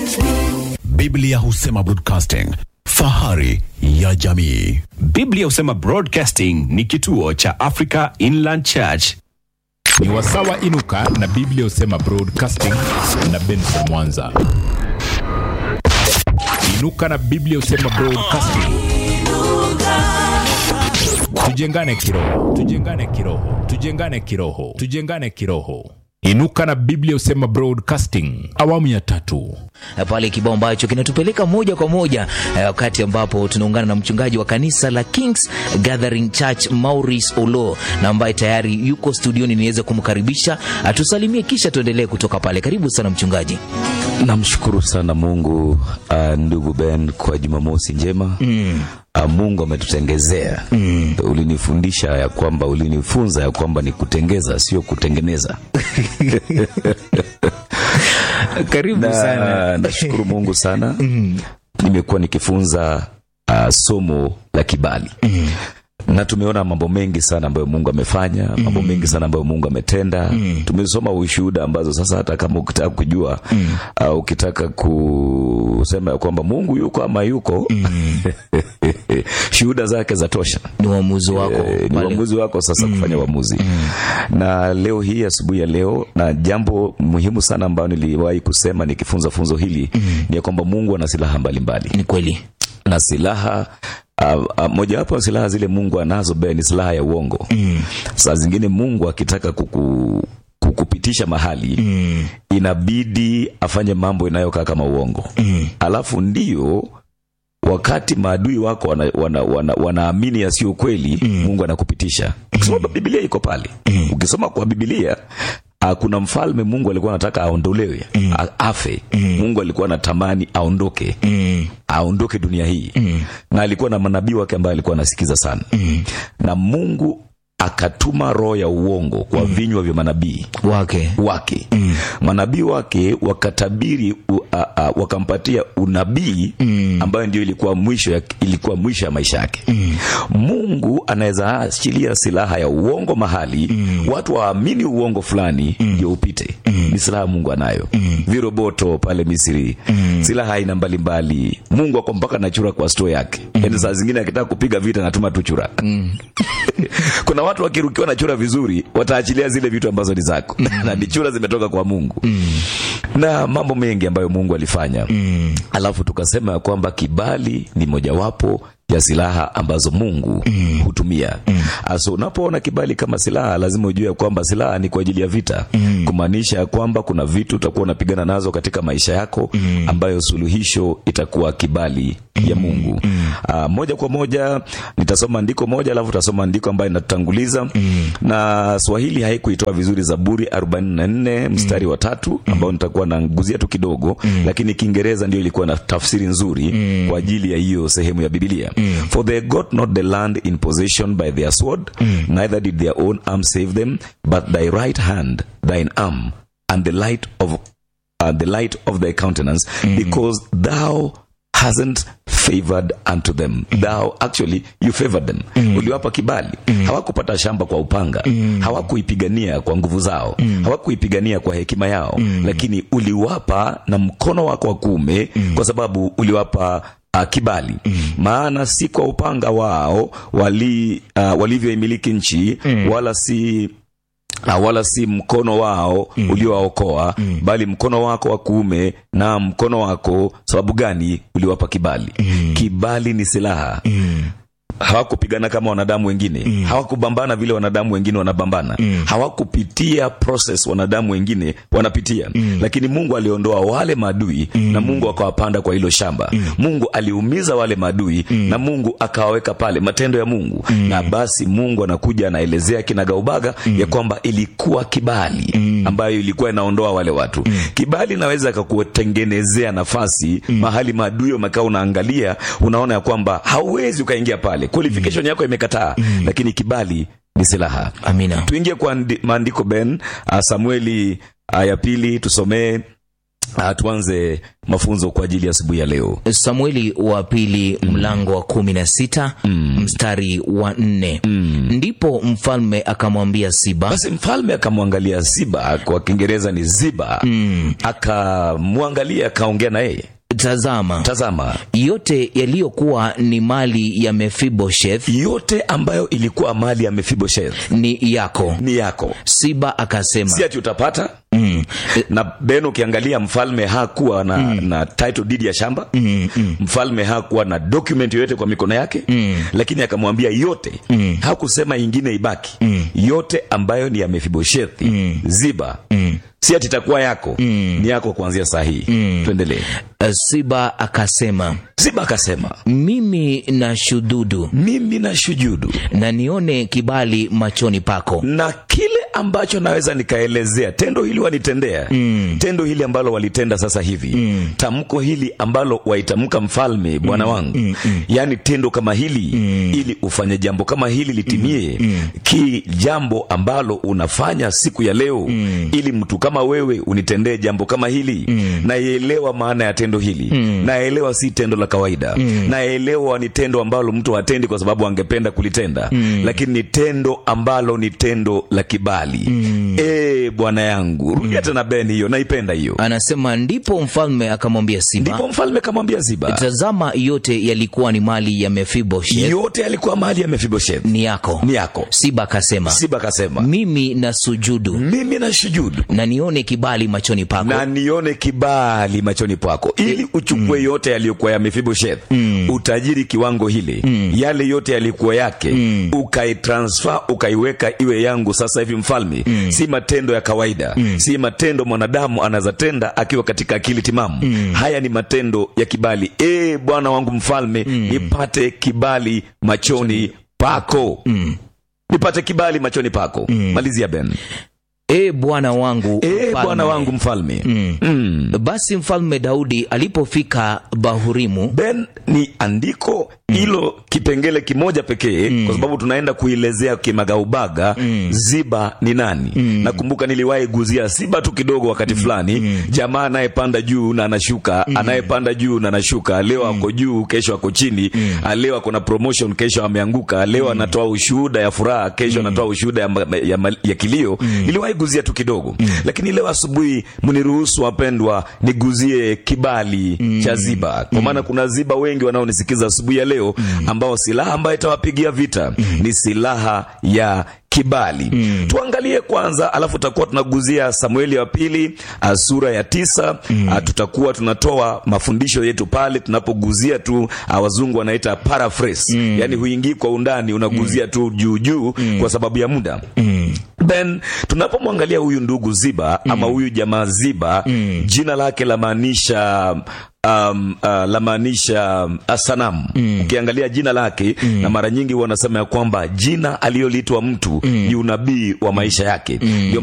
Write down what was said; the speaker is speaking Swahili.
Biblia husema broadcasting, fahari ya jamii. Biblia husema Broadcasting ni kituo cha Africa Inland Church. ni wasawa inuka na biblia husema broadcasting na benson mwanza inuka na biblia husema broadcasting tujengane kiroho tujengane kiroho tujengane kiroho tujengane kiroho inuka na biblia husema broadcasting awamu ya tatu Eh, pale kibao ambacho kinatupeleka moja kwa moja eh, wakati ambapo tunaungana na mchungaji wa kanisa la Kings Gathering Church Maurice Olo na ambaye tayari yuko studioni niweze kumkaribisha atusalimie kisha tuendelee kutoka pale. Karibu sana mchungaji. Namshukuru sana Mungu uh, ndugu Ben kwa Jumamosi njema mm. uh, Mungu ametutengezea mm. Ulinifundisha ya kwamba ulinifunza ya kwamba ni kutengeza sio kutengeneza. Karibu na nashukuru Mungu sana mm. Nimekuwa nikifunza uh, somo la kibali mm na tumeona mambo mengi sana ambayo Mungu amefanya, mambo mengi sana ambayo Mungu ametenda. Tumesoma ushuhuda ambazo sasa hata kama ukitaka kujua au ukitaka kusema ya kwamba Mungu yuko ama yuko shuhuda zake za tosha. Ni uamuzi wako Eh, ni pale. uamuzi wako sasa kufanya uamuzi. Na leo hii asubuhi ya leo, na jambo muhimu sana ambayo niliwahi kusema nikifunza funzo hili ni ya kwamba Mungu ana silaha mbalimbali Ni kweli. na silaha uh, uh, mojawapo ya silaha zile Mungu anazo be ni silaha ya uongo. Mm. Saa zingine Mungu akitaka kuku, kukupitisha mahali mm. inabidi afanye mambo inayokaa kama uongo mm. alafu ndio wakati maadui wako wanaamini wana, wana, wanaamini yasiyo kweli mm. Mungu anakupitisha. Ukisoma Biblia iko pale mm. ukisoma kwa Biblia Uh, kuna mfalme Mungu alikuwa anataka aondolewe mm. afe mm. Mungu alikuwa anatamani aondoke mm. aondoke dunia hii mm. na alikuwa na manabii wake ambaye alikuwa anasikiza sana mm. na Mungu akatuma roho ya uongo kwa mm. vinywa vya manabii Wake. wake mm. manabii wake wakatabiri u, a, a, wakampatia unabii mm. ambayo ndio ilikuwa mwisho ya, ilikuwa mwisho ya maisha yake mm. Mungu anaweza achilia silaha ya uongo mahali mm. watu waamini uongo fulani ndio upite mm. ni silaha Mungu anayo mm. viroboto pale Misri mm. silaha aina mbalimbali Mungu ako mpaka na chura kwa store yake mm. yani saa zingine akitaka kupiga vita natuma tu chura mm. kuna watu wakirukiwa na chura vizuri wataachilia zile vitu ambazo ni zako na ni chura zimetoka kwa Mungu na mambo mengi ambayo Mungu alifanya alafu tukasema ya kwamba kibali ni mojawapo ya silaha ambazo Mungu hutumia. Asa unapoona kibali kama silaha, lazima ujue ya kwamba silaha ni kwa ajili ya vita, kumaanisha ya kwamba kuna vitu utakuwa unapigana nazo katika maisha yako ambayo suluhisho itakuwa kibali ya Mungu. Aa, moja kwa moja nitasoma andiko moja alafu utasoma andiko ambayo inatutanguliza na Swahili haikuitoa vizuri Zaburi 44 mstari wa tatu ambao nitakuwa nanguzia tu kidogo lakini Kiingereza ndio ilikuwa na tafsiri nzuri kwa ajili ya hiyo sehemu ya Biblia. For they got not the land in possession by their sword neither did their own arm save them but thy right hand thine arm and the light of uh, the light of thy countenance because thou hasn't favored unto them thou actually you favored them uliwapa kibali hawakupata shamba kwa upanga hawakuipigania kwa nguvu zao hawakuipigania kwa hekima yao lakini uliwapa na mkono wako wa kuume kwa sababu uliwapa uh, kibali maana si kwa upanga wao wali uh, walivyoimiliki nchi wala si na wala si mkono wao mm. uliowaokoa mm. bali mkono wako wa kuume na mkono wako sababu gani uliwapa kibali mm. kibali ni silaha mm hawakupigana kama wanadamu wengine mm. hawakubambana vile wanadamu wengine wanabambana mm. hawakupitia process wanadamu wengine wanapitia mm. lakini mungu aliondoa wale maadui mm. na mungu akawapanda kwa hilo shamba mm. mungu aliumiza wale maadui mm. na mungu akawaweka pale matendo ya mungu mm. na basi mungu anakuja anaelezea kinagaubaga mm. ya kwamba ilikuwa kibali mm. ambayo ilikuwa inaondoa wale watu mm. kibali inaweza kakutengenezea nafasi mm. mahali maadui wamekaa unaangalia unaona ya kwamba hauwezi ukaingia pale qualification yako imekataa lakini kibali ni silaha Amina. tuingie kwa andi- maandiko ben uh, samueli uh, ya pili tusomee uh, tuanze mafunzo kwa ajili ya asubuhi ya leo samueli wa pili mlango wa kumi na sita mstari wa nne ndipo mfalme akamwambia siba basi mfalme akamwangalia ziba kwa kiingereza ni ziba mm. akamwangalia akaongea na yeye tazama tazama yote yaliyokuwa ni mali ya mefibosheth yote ambayo ilikuwa mali ya mefibosheth ni yako ni yako siba akasema si ati utapata mm. na ben ukiangalia mfalme hakuwa na, mm. na title deed ya shamba mm, mm. mfalme hakuwa na document yoyote kwa mikono yake mm. lakini akamwambia yote mm. hakusema ingine ibaki mm. yote ambayo ni ya mefiboshethi mm. ziba mm. si ati itakuwa yako mm. ni yako kuanzia saa hii mm. tuendelee siba akasema ziba akasema mimi na shududu mimi na shujudu na nione kibali machoni pako na kile ambacho naweza nikaelezea tendo hili wanitendea mm. tendo hili ambalo walitenda sasa hivi mm. tamko hili ambalo waitamka mfalme bwana wangu mm. mm. yaani tendo kama hili mm. ili ufanye jambo kama hili litimie mm. ki jambo ambalo unafanya siku ya leo mm. ili mtu kama wewe unitendee jambo kama hili mm. naelewa maana ya tendo hili mm. naelewa si tendo la kawaida mm. naelewa ni tendo ambalo mtu hatendi kwa sababu angependa kulitenda mm. lakini ni tendo ambalo ni tendo la kibali mm. e, bwana yangu rudia tena ben hiyo naipenda hiyo anasema ndipo mfalme akamwambia siba ndipo mfalme kamwambia ziba tazama yote yalikuwa ni mali ya mefibosheth yote yalikuwa mali ya mefibosheth ni yako ni yako siba akasema siba akasema mimi na sujudu mimi na shujudu na nione kibali machoni pako na nione kibali machoni pako ili uchukue mm. yote yaliyokuwa ya mefibosheth mm. utajiri kiwango hile mm. yale yote yalikuwa yake mm. ukaitransfer ukaiweka iwe yangu sasa hivi mfalme mm. si matendo ya kawaida mm. si matendo mwanadamu anazatenda akiwa katika akili timamu mm. haya ni matendo ya kibali e bwana wangu mfalme mm. nipate kibali machoni pako mm. nipate kibali machoni pako mm. malizia ben e bwana wangu e mfalme. bwana wangu mfalme Mm. mm. basi mfalme daudi alipofika bahurimu ben ni andiko hilo kipengele kimoja pekee mm. kwa sababu tunaenda kuelezea kimagaubaga mm. ziba ni nani mm. nakumbuka niliwahi guzia siba tu kidogo wakati fulani mm. jamaa anayepanda juu na anashuka mm. anayepanda juu na anashuka leo ako juu kesho ako chini mm. leo ako na promotion kesho ameanguka leo anatoa ushuhuda ya furaha kesho anatoa ushuhuda ya, ma- ya, ma- ya kilio niliwahi guzia tu kidogo lakini leo asubuhi mniruhusu wapendwa niguzie kibali cha ziba kwa maana kuna ziba wengi wanaonisikiza asubuhi ya leo ambao silaha ambayo itawapigia vita ni silaha ya kibali mm. tuangalie kwanza alafu tutakuwa tunaguzia samueli wa pili uh, sura ya tisa mm. uh, tutakuwa tunatoa mafundisho yetu pale tunapoguzia tu uh, wazungu wanaita paraphrase mm. yani huingii kwa undani unaguzia mm. tu juu juu mm. kwa sababu ya muda mm. then tunapomwangalia huyu ndugu ziba mm. ama huyu jamaa ziba mm. jina lake lamaanisha um, uh, lamaanisha uh, sanamu mm. ukiangalia jina lake mm. na mara nyingi wanasema ya kwamba jina aliyoliitwa mtu mm. ni unabii wa maisha yake mm. ndio